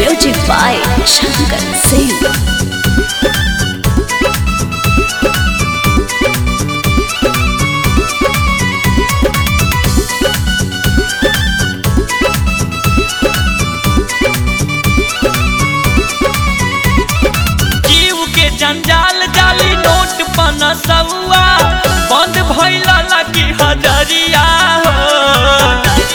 Music by Shankar Singh. जीव के जंजाल जाली नोट पन सौआ बंद भइल लगी हजरिया हो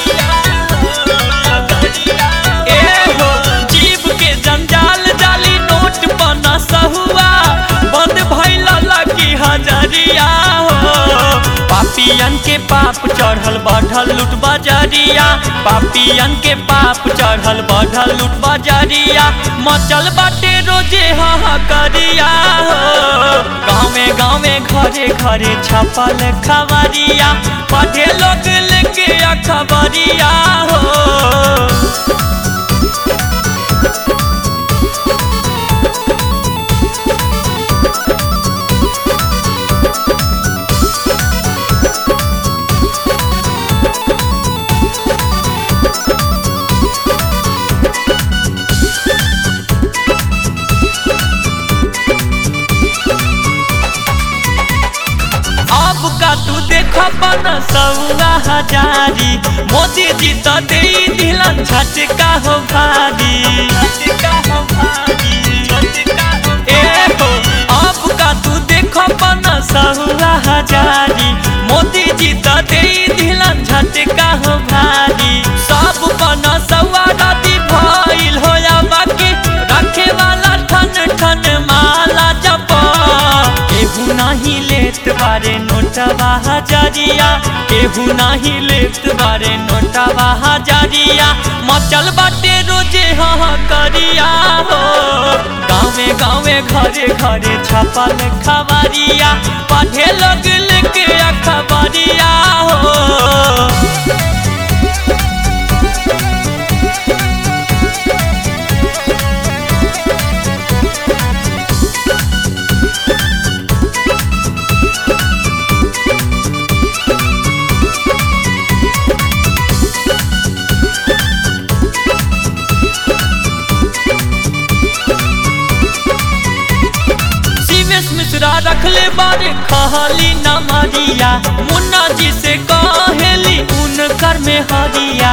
ए हो जीव के जंजाल जाली नोट पन सहुआ बंद भइल लगी हजरिया हो पापियन के पाप चढ़ल बढ़ल लूट बजरिया पापियन के पाप चढ़ल बढ़ल लूट बजरिया मचल बाटे रोजे हाँ करिया हो गाँवे गाँवे घरे घरे छपल खबरिया पढ़े लोग लेके अखबरिया हो अब का तू देख बन सौरा हजारी मोदी जी तो दे दिलन झटका हो भारी ए हो अब का तू देख बन सौरा हजारी मोदी जी तो दे दिलन झटका हो भारी सब बन सौरा रति भइल हो या बाकी रखे वाला ठन ठन माला जप केहू नहीं लेत बारे नोटवा हजारिया केहू नहीं लेत बारे नोटवा हजारिया मचल बाटे रोजे हाँ करिया हो गाँवे गाँवे घरे घरे छपल खबरिया पढ़े लोग लेके अखबरिया हो शिवेश मिश्रा रखले बारे कहली न मरिया मुन्ना जी से कहेली उनकर में हरिया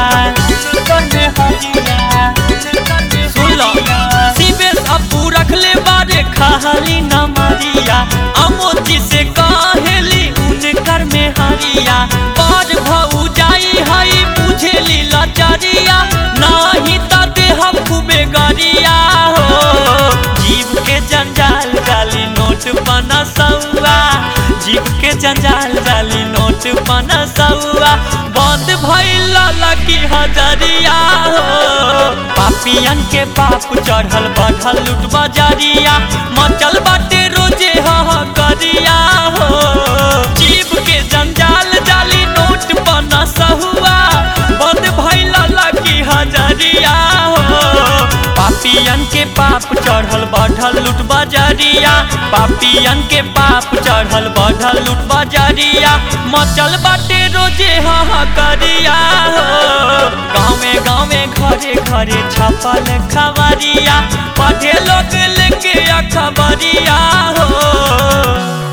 सुन लो शिवेश अपू रखले बारे कहली न मरिया अमोद जी से कहेली उनकर में हरिया बाज भऊ जाई हई बुझेली लचरिया नाही त देह खूबे गरिया हो जीव के जंजाल डाली नोट बना सौआ जीव के जंजाल डाली नोट बना सौआ बंद भइल लगी हजरिया हो पापियन के पाप चढ़ल बढ़ल लूट बजरिया मचल बाटे रोजे हाँ करिया हो जीव के जंजाल डाली नोट बना सहुआ बंद भइल लगी हजरिया हो पापियन के पाप चढ़ल बढ़ल लूट बजरिया पापियन के पाप चढ़ल बढ़ल लूट बजरिया मचल बाटे रोजे हाँ करिया हो गाँवे गाँवे घरे घरे छपल खबरिया पढ़े लोग लेके अखबरिया हो